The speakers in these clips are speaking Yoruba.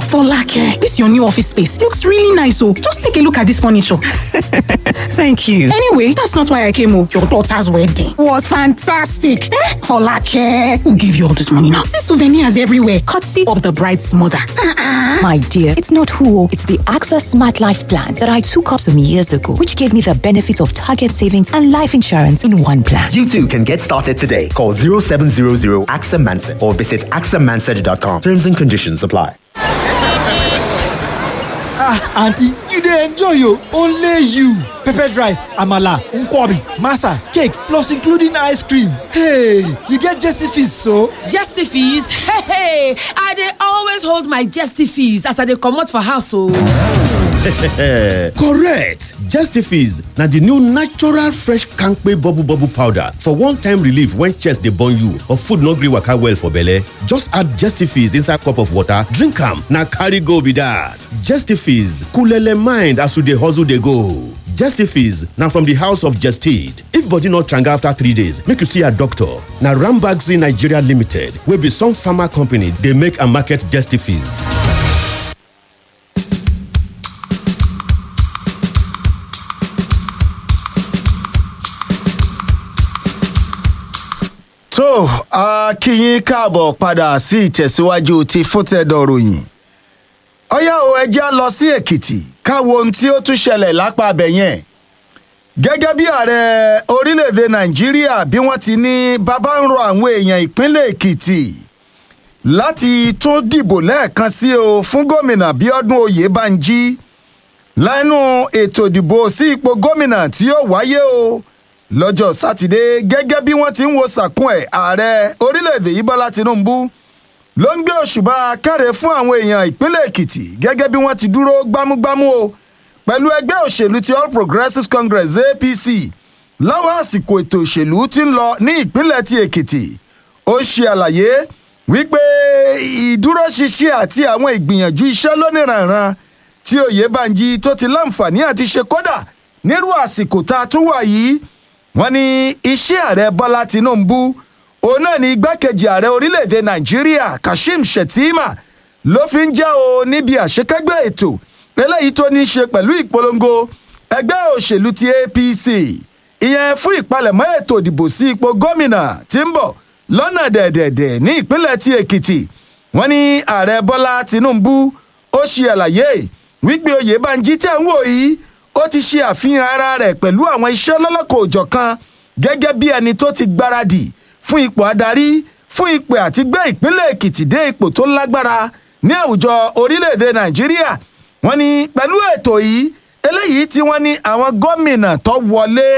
Folake, this your new office space looks really nice. Oh, just take a look at this furniture. Thank you. Anyway, that's not why I came. Oh, your daughter's wedding was fantastic. Eh? Folake, who gave you all this money now? See souvenirs everywhere, courtesy of the bride's mother. Uh-uh. My dear, it's not who, it's the AXA Smart Life Plan that I took up some years ago, which gave me the benefits of target savings and life insurance in one plan. You too can get started today. Call 0700 AXA Mansa or visit axamansard.com. Terms and conditions apply. ah aunty you dey enjoy o only you peppered rice amala nkwobi masa cake plus including ice cream hey you get jesse fees so. Jesty fees? Hey, hey, I dey always hold my jesty fees as I dey comot for house o. correct justifies na the new natural fresh kampe bubble bubble powder for one-time relief when chest dey burn you or food no gree waka well for belle just add justifies inside cup of water drink am na carry go be that justifies coolele mind as you dey hustle dey go. Justifies na from the house of Jested. If body no tranga after three days, make you see a doctor. Na Rambaxi Nigeria Limited wey be some pharma company dey make and market Justifies. tó a kí yín káàbọ̀ padà sí ìtẹ̀síwájú ti fúntẹ̀dọ̀ ròyìn ọyá o ẹjẹ́ lọ sí èkìtì káwo ohun tí ó tún ṣẹlẹ̀ lápá abẹ yẹn gẹ́gẹ́ bí ààrẹ orílẹ̀-èdè nàìjíríà bí wọ́n ti ní bàbá ń rọ àwọn èèyàn ìpínlẹ̀ èkìtì láti tún dìbò lẹ́ẹ̀kan sí o fún gómìnà bíọ́dún oyèbánjí lẹ́nu ètò ìdìbò sí ipò gómìnà tí yóò wáyé o lọ́jọ́ sátidé gẹ́gẹ́ bí wọ́n ti ń wo sàkún ẹ̀ ààrẹ orílẹ̀-èdè yìí bọ́lá tinubu ló ń gbé òṣùbà káre fún àwọn èèyàn ìpínlẹ̀ èkìtì gẹ́gẹ́ bí wọ́n ti dúró gbámúgbámú o pẹ̀lú ẹgbẹ́ òṣèlú ti all progressives congress apc láwọn àsìkò ètò òṣèlú ti ń lọ ní ìpínlẹ̀ ti èkìtì ó ṣe àlàyé wípé ìdúróṣinṣin àti àwọn ìgbìyànjú iṣẹ́ lóníranran tí oyèbánjí tó ti láǹfààní àti ṣe kódà nírú àsìkò tá a tún wà yìí wọ́n ní iṣẹ́ ààrẹ bọ́lá tinubu òun náà ni igbákejì ààrẹ orílẹ̀-èdè nàìjíríà kashim shettima ló fi ń jẹ́ o níbi àṣekágbé ètò eléyìí tó ní í ṣe pẹ̀lú ìpolongo ẹgbẹ́ òṣèlú ti apc ìyẹn fún ìpalẹ̀mọ́ ètò ìdìbò sí ipò gómìnà tí ń bọ̀ lọ́nà dẹ̀dẹ̀dẹ̀ ní ìpínlẹ̀ ti èkìtì wọ́n ní ààrẹ bọ́lá tinubu ó ṣe àlàyé wípé oyèbánjí tẹ̀ ń wò yìí ó ti ṣe àfihàn ara rẹ̀ pẹ̀lú àwọn iṣẹ́ lọ́lọ́kọ̀ òjọ̀kan gẹ́gẹ́ bí ẹni tó ti gbáradì fún ipò adarí fún ipò àti gbé ìpínlẹ̀ èkìtì dé ipò tó lágbára ní àwùjọ orílẹ̀-èdè nàìjíríà wọ́n ní pẹ̀lú ètò yìí eléyìí tí wọ́n ní àwọn gómìnà tó wọlé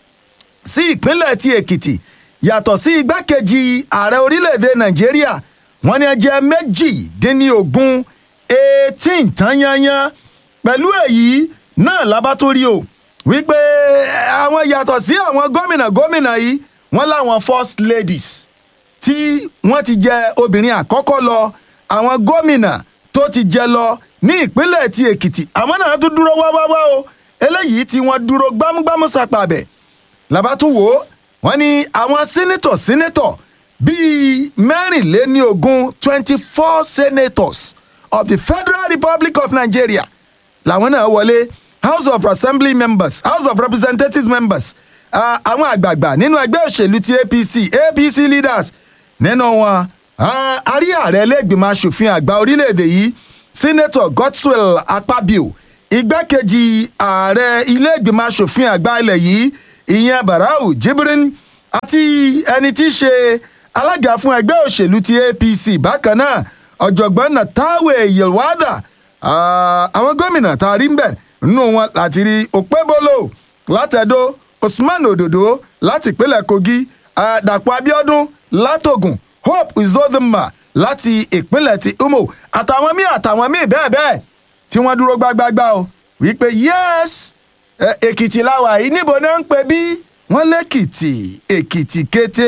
sí ìpínlẹ̀ ti èkìtì yàtọ̀ sí igbákejì ààrẹ orílẹ̀-èdè nàìjíríà wọ́n ní ẹjẹ́ méjìdínlógún eighteen tán yányán pẹ̀lú èyí náà lábá tó rí o wípé àwọn yàtọ̀ sí àwọn gómìnà gómìnà yìí wọ́n láwọn first ladies tí wọ́n ti jẹ obìnrin àkọ́kọ́ lọ àwọn gómìnà tó ti jẹ lọ ní ìpínlẹ̀ ti èkìtì àwọn náà tún dúró wáwáwá o eléyìí tí wọ́n dúró gbámúgbámú sàpàbẹ̀ làbá tún wò ó wọ́n ní àwọn sínétọ̀ sínétọ̀ bíi mẹ́rìnléníogún twenty four senators of the federal republic of nigeria làwọn náà wọlé house of assembly members house of representatives members àwọn àgbààgbà nínú ẹgbẹ́ òṣèlú ti apc apc leaders nínú wọn àrí ààrẹ lẹ́gbìmọ̀ asòfin àgbà orílẹ̀-èdè yìí senator godswill akpabio igbákejì ààrẹ ilé-ìgbìmọ̀ asòfin àgbà ilẹ̀ yìí ìyẹn barau jibrin àti ẹni tí í ṣe alága fún ẹgbẹ́ òṣèlú ti apc bákan náà ọ̀jọ̀gbọ́n natawe yelwada àwọn gómìnà tá a rí ń bẹ̀ nínú wọn láti rí òpébólò látẹ̀dó usman ododo láti ìpínlẹ̀ kogi dàpọ̀ abiodun látògùn hope uzodinma láti ìpínlẹ̀ ti umo àtàwọn míì àtàwọn míì bẹ́ẹ̀ bẹ́ẹ̀ tí wọ́n dúró gbágbágbá o wípé yes èkìtì làwà yìí níbo náà ń pè bí wọ́n lẹ́kìtì èkìtì kété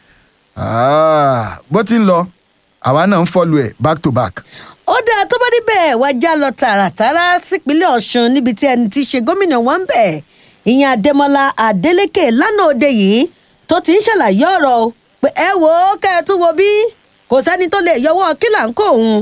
bó ti ń lọ àwa náà ń fọlù ẹ̀ back to back ó dáa tó bá níbẹ̀ wá já lọ tààràtàrà sípínlẹ̀ ọ̀sùn níbi tí ẹni tí í ṣe gómìnà wọn ń bẹ̀ ìyẹn adémọlá adélèké lánàá òde yìí tó ti ń ṣàlàyé ọ̀rọ̀ pé ẹ wò ó kẹ́ ẹ tún wo bí kò sẹ́ni tó lè yọwọ́ kílà ń kó òun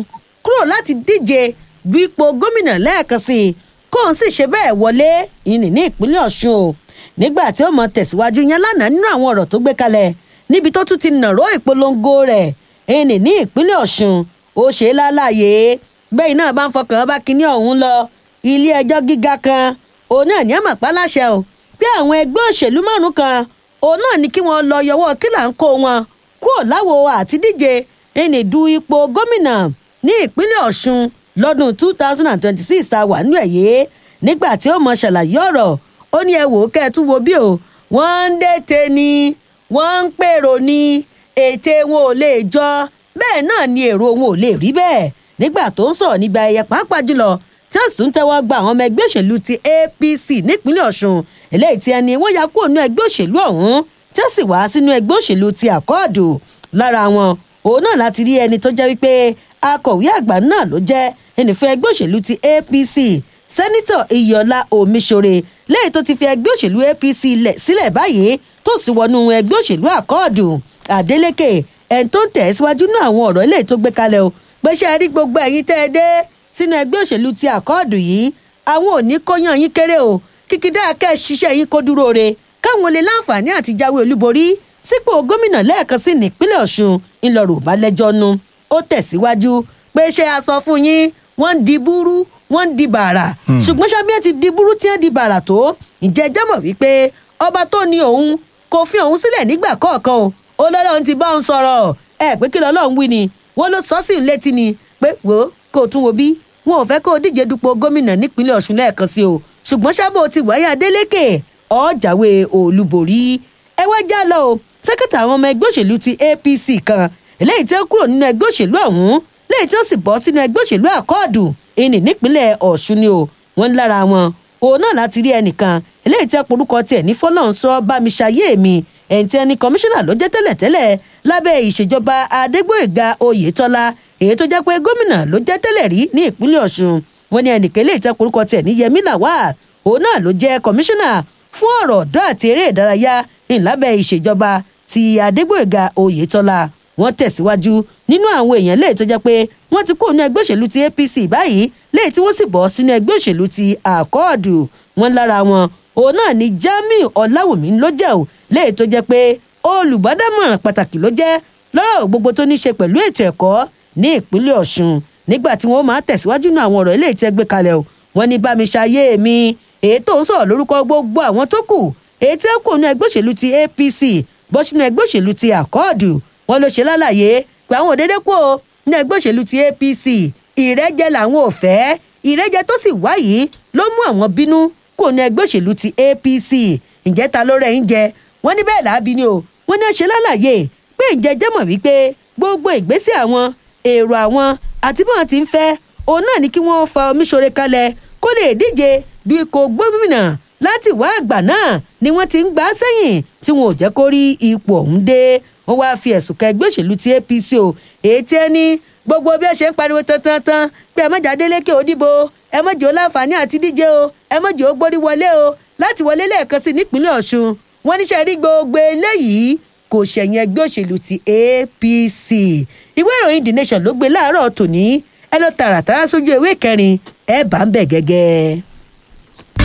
kúrò láti díje du ipò gómìnà lẹ́ẹ̀kan sí i kóun sì ṣe bẹ́ẹ̀ wọlé ìní ní ìpínlẹ̀ ọ̀ṣun o nígbà tí ó mọ tẹ̀síwájú yẹn lánàá nínú àwọn ọ̀rọ̀ tó gbé kalẹ̀ níbi tó tún ti nàró ìpolongo rẹ̀ ìní ní ìpínlẹ̀ ọ̀ṣun ó ṣe é lálàyé bẹ́ẹ̀ náà bá ń fọkàn bá kinní ọ̀hún lọ ilé ẹjọ́ gíga kan òun náà ní àmọ̀pá láṣẹ o bí àwọn ẹgbẹ́ òṣèlú márùn kan òun náà ní kí wọ́n lọ yọwọ́ kílà ń kó wọn kúrò láwo àtidíje ìní du ipò gómìnà ní ìpínlẹ̀ ọ̀ṣun lọ́dún two thousand and twenty-six ta wà nínú ẹ̀yẹ nígbà tí ó mọ ṣàlàyé ọ̀rọ̀ ó ní ẹ wò ó kẹ́ ẹ tún wo bí o wọ́n ń dètè ni wọ́n ń pèrò ni ète wọn ò lè jọ bẹ́ẹ̀ náà ni èrò wọn ò lè rí bẹ́ẹ̀ nígbà tó ń sọ̀rọ̀ nígbà ẹ̀yẹ pàápàá jùlọ tí ó sì ń tẹ́wọ́ gba àwọn ọmọ ẹgbẹ́ òṣèlú ti apc nípínlẹ̀ ọ̀ṣun eléyìí tí ẹni wọ́n ya kúrò nínú ẹgbẹ́ òṣèlú ọ̀hún tí ó sì wá sínú ẹgbẹ́ òṣèlú ti àkọọ́dù lára wọn òun náà láti rí ẹni tó jẹ́ wípé akọ̀wé àgbà náà ló jẹ́ ẹnìfẹ́ ẹgbẹ́ òṣèlú ti apc sẹ́nitọ̀ iyọ̀lá omiṣore lẹ́yìn tó ti fi ẹgbẹ́ òṣèlú apc lẹ̀ sílẹ̀ báyìí tó sì wọnú ẹgbẹ́ òṣèlú àkọọ́dù adeleke ẹni tó ń tẹ̀ síwájú náà àwọn ọ̀rọ̀ eléyìí tó gbé kalẹ̀ o pé ṣe rí gbogbo ẹ̀yin tẹ́ ẹ dé sínú ẹgbẹ́ òṣèlú ti àkọọ́dù yìí àwọn ò ní kóyàn yín kéré o kíkídá kẹ́ ẹ ṣiṣẹ́ yín kó dúró re káwọn lè láǹfààní àti jáwé olúborí sípò gómìnà lẹ́ẹ̀kan sí nípínlẹ̀ ọ̀ṣun ńlọrọ̀ bá lẹ́jọ́ nu ó tẹ̀síwájú pé ṣé a sọ fún yín wọ́n ń di búrú wọ́n ń di bàrà ṣùgbọ́n ṣábíyá ti di búrú tí wọ́n di bàrà tó ǹjẹ́ ẹ jámọ̀ wípé ọba tó ní òun kò fi òun sílẹ̀ nígbà kọ̀ọ̀kan o ó lọ́lọ́run ti bá òun sọ̀rọ̀ ẹ pé kí lọ́lọ́run wí ni wọ́n ló sọ sí i létí ni pé wò ó kó o tún wo bí wọn ò fẹ́ kó o díje dupò gómìnà nípínlẹ̀ ọ̀ṣun lẹ́ẹ̀kan sí o ṣùgbọ́n sábò ti wáyé adélékè ọ̀jàwé olúborí ẹ wá já lọ o sẹ́kẹ̀tà àwọn ọmọ ẹgbẹ́ òṣèlú ti apc kan eléyìí tí ó kúrò nínú ẹgbẹ́ òṣèlú ọ̀hún léyìí tí ó sì bọ́ sínú ẹgbẹ́ òṣèlú àkọọ́dù ìní nípínlẹ̀ ọ̀ṣun ni o wọ́n ń lára wọn òun náà láti rí ẹnìkan eléyìí tí porúkọ tiẹ̀ ní fọlọ́nsọ bámiṣayé mi ẹ̀ǹ tí ẹni kọmíṣánná ló jẹ́ tẹ́lẹ̀tẹ́lẹ̀ lábẹ́ ìṣèjọba adégbòyèga oyètọ́lá èyí tó jẹ́ pé gómìnà ló jẹ́ tẹ́lẹ̀ rí ní ìpínlẹ̀ ọ̀ṣun wọn ní ẹnìkan eléyìí tí porúkọ tiẹ̀ ní yẹmí lawal òun náà ló jẹ́ kọmíṣánná fún ọ̀rọ̀ ọ̀dọ́ àti eré ìdárayá ńlábẹ́ ìṣèjọba ti adégbòyèga oyètọ́lá wọ́n tẹ̀síwájú nínú àwọn èèyàn léyìí tó jẹ́ pé wọ́n ti kó nínú ẹgbẹ́ òṣèlú ti apc báyìí léyìí tí wọ́n sì bọ́ sínú ẹgbẹ́ òṣèlú ti àkọọdù wọn lára wọn òun náà ni jamiu ọláwùmí ló jẹ́ ò léyìí tó jẹ́ pé olùbádámọ̀ràn pàtàkì ló jẹ́ lọ́rọ̀ gbogbo tó ní ṣe pẹ̀lú ètò ẹ̀kọ́ ní ìpínlẹ̀ ọ̀ṣun nígbà tí wọ́n máa tẹ̀síwájú nínú àwọn ọ̀rọ̀ eléyìí tí ẹ gbé kalẹ̀ o wọ́n ní bá mi ṣayé mi èyí tó ń sọ̀rọ̀ lórúkọ gbogbo àwọn tó kù èyí tí ó kù nínú ẹgbẹ́ òṣèlú ti apc bọ́ sínú ẹgbẹ́ òṣèlú ti àkọọdù wọn ló ṣe lálàyé pé àwọn òdédé kú o ní ẹgbẹ́ òṣèlú ti apc ìrẹ́jẹ làwọn ò fẹ́ ìrẹ́jẹ tó sì wáyé ló mú àwọn bínú kó ní ẹgbẹ́ òṣèlú ti apc ǹjẹ́ ta ló rẹ̀ ń jẹ wọ́n ní bẹ́ẹ̀ làábi ni o wọ́n ní ṣe lálàyé pé ǹjẹ́ jẹ́ mọ̀ wípé gbogbo ìgbésẹ̀ àwọn èrò àwọn àti bọ́n ti ń fẹ́ òun náà ní kí wọ́n fa omiṣore kalẹ̀ kó lè díje du ikọ̀ gómìnà láti wá àgbà náà ni wọ́n ti ń gbà sẹ́yìn tí wọn ò jẹ́ kó rí ipò ọ̀hún dé wọ́n wáá fi ẹ̀sùn kan ẹgbẹ́ òṣèlú ti apc o èyí tí ẹ ní gbogbo bí ẹ ṣe ń pariwo tantan pé ẹ mọ̀jà délékè òdìbò ẹ mọ̀jì ó láǹfààní àti díje o ẹ mọ̀jì ó gbórí wọlé o láti wọlé lẹ́ẹ̀kan sí nípínlẹ̀ ọ̀ṣun wọ́n níṣẹ́ rí gbogbo eléyìí kò ṣẹ̀yìn ẹgbẹ́ òṣèlú ti apc ìwé ìròyìn the nation ló gbé láàárọ̀ tòní ẹ lọ tààràtàrà sójú ewé kẹrin ẹ bá ń bẹ̀ gẹ́gẹ́.